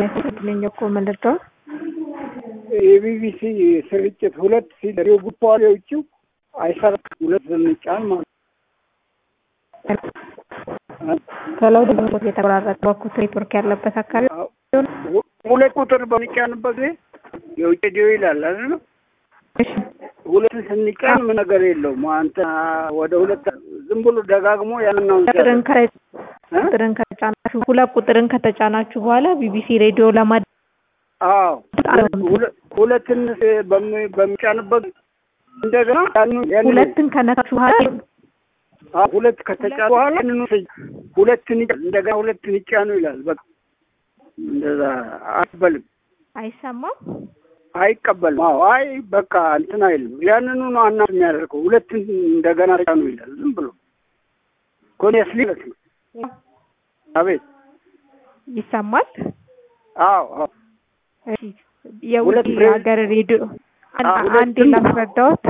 ነኝ እኮ የምንረዳው የቢቢሲ ስርጭት ሁለት ሲደሬው ጉባኤ የውጭው አይሰራም። ሁለት ስንጫን ማለት ከለው ደግሞ የተቆራረጠ በኩት ኔትወርክ ያለበት አካባቢ ሁለት ቁጥር በሚጫንበት ጊዜ የውጭ ዲዮ ይላል አይደል? ሁለት ስንጫን ምን ነገር የለውም። አንተ ወደ ሁለት ዝም ብሎ ደጋግሞ ያንናውን ቁጥርን ቁጥርን ከተጫናችሁ ሁለት ቁጥርን ከተጫናችሁ በኋላ ቢቢሲ ሬዲዮ ለማ አዎ ሁለትን በሚጫንበት እንደገና ሁለትን ከነካችሁ በኋላ ሁለት ከተጫኑ በኋላ ያንኑ ሁለትን እንደገና ሁለትን ይጫኑ ይላል። በቃ እንደዛ አይቀበልም፣ አይሰማም፣ አይቀበልም። አዎ አይ በቃ እንትን አይልም። ያንኑ ነው አና የሚያደርገው ሁለትን እንደገና ጫኑ ይላል። ዝም ብሎ ኮኔስሊ ማለት ነው። አቤት ይሰማል። አዎ አዎ የውጭ ሀገር ሬዲዮ አንዴ ላስረዳዎት።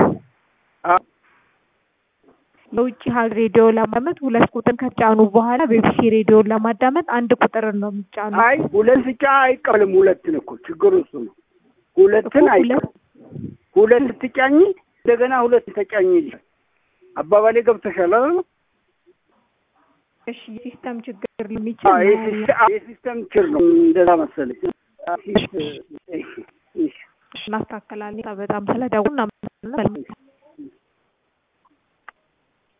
የውጭ ሀገር ሬዲዮ ለማዳመጥ ሁለት ቁጥር ከጫኑ በኋላ ቢቢሲ ሬዲዮን ለማዳመጥ አንድ ቁጥር ነው የሚጫኑ። አይ ሁለት ብቻ አይቀበልም። ሁለትን እኮ ችግሩ እሱ ነው። ሁለትን አይቀበልም። ሁለት ስትጫኝ እንደገና ሁለት ተጫኝ ይላል። አባባሌ ገብተሻል አይደል? እሺ የሲስተም ችግር የሚችል የሲስተም ችግር ነው። እንደዛ መሰለኝ። እናስተካከላለን። በጣም ስለደውል